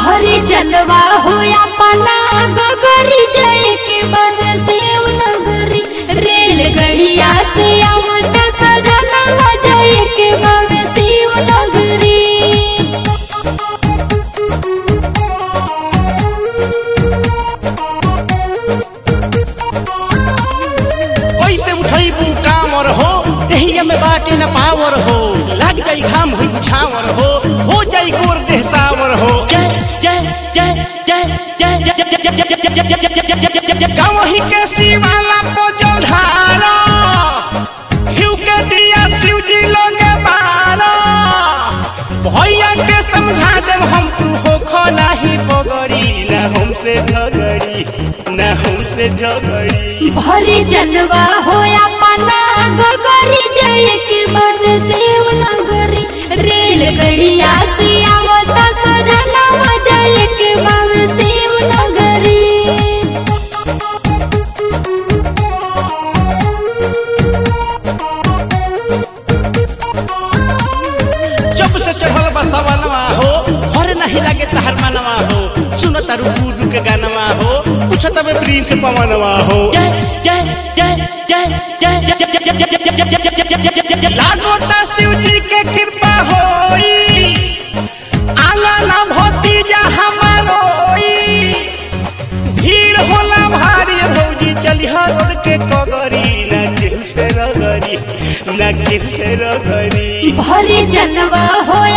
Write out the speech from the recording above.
भरी जनवा होया पना गगरी जय के बन सेव नगरी रेलगड़िया से आवत सजनवा जय के बन सेव नगरी कैसे उठैबू कामर हो देहिया में बाटे न पावर हो लग जाई घाम हुई बुझावर हो हो जाई गोर देह सावर हो जय जय जय जय जय जय जय जय जय जय जय जय जय जय जय जय गावही के शिवाला तो जलधारा हिउ के दिया शिव जी लोगे बारा भैया के समझा देब हम तू हो खो नाही पगड़ी न हमसे झगड़ी न हमसे झगड़ी भरी जनवा होया पना गगरी जय के बन सेव नगरी रेलगड़िया से आवत सजनवा जय के बन सेव नगरी जब से चढ़ल बा सवनवा हो घर नहीं लगे तहर मनवा हो सुन तारू गुडू के गानवा हो पूछ तबे प्रेम से पवनवा हो जय जय जय जय जय जय जय जय जय जय जय जय जय जय जय जय लागो ता शिव जी के कृपा होई आंगन भतीजा हमारोई भीड़ होला भारी भौजी चलिहा रोड के कगरी ना केहू से रगरी ना केहू से रगरी भरी जनवा हो